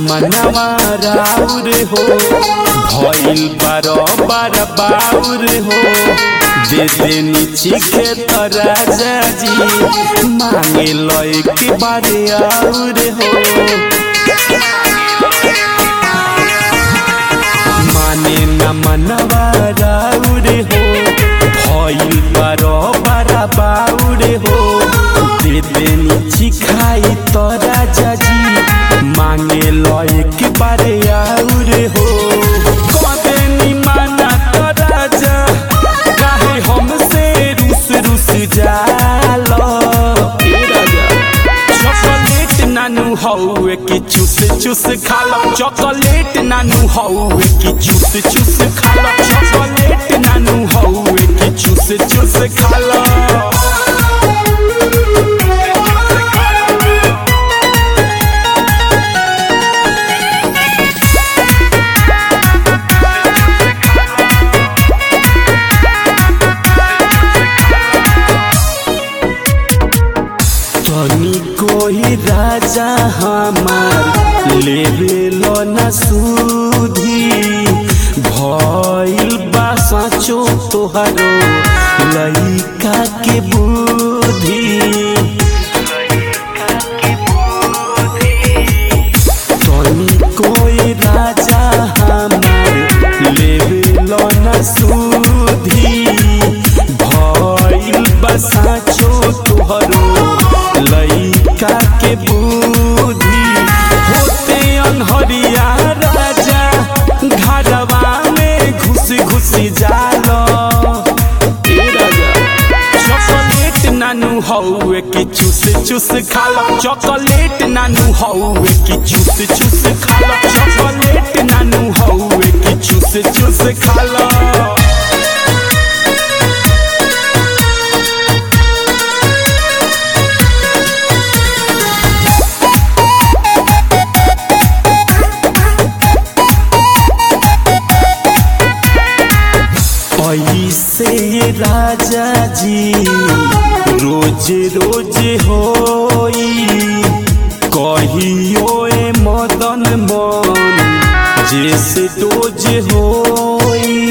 मनवा राउर हो भइल बार बार बाउर हो दे देनी चीखे तो राजा जी मांगे लो एक बारे और हो माने न मनवा राउर हो भइल बार बार बाउर हो दे देनी चिखाई तो राजा जी मांगे लो एक बारे और हो कदेनी माना तो राजा काहे हमसे रुस रुस जालो ए राजा चॉकलेट नानू हौवे की चूस चूस खा लो चॉकलेट नानू हौवे की चूस चूस खा लो चॉकलेट नानू हौवे की चूस चूस खा लो तनी कोई राजा हमार लेवे लो न सूधी भइल बा साचो तोहरो लइका के बुद्धि तनी कोई राजा हमार लेवे लो न सूधी भइल बा साचो तोहरो लइका के बुद्धि होते अनहरिया राजा घरवा में घुस घुस जालो ए राजा चॉकलेट नानू हौवे की चूस चूस खा लो चॉकलेट नानू हौवे की चूस चूस खा लो चॉकलेट नानू हौवे की चूस चूस खा लो ऐसे राजा जी रोज रोज होई कहियो ए मदन मन जैसे रोज होई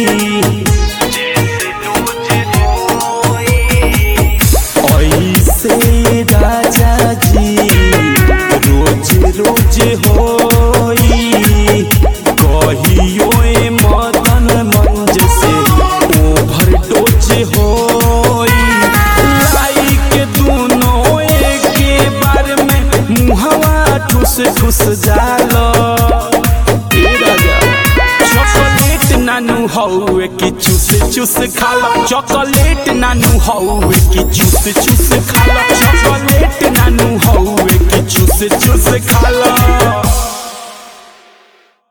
ऐसे राजा जी रोज रोज होई कहियो ए मदन मंज से ओभर डोज होई लाई के दोनों एक बार में मुहवा ठुस ठुस जालो ए राजा चॉकलेट नानू हौवे की चूस चूस खा लो चॉकलेट नानू हौवे की चूस चूस खा लो चॉकलेट नानू हौवे की चूस चूस खा लो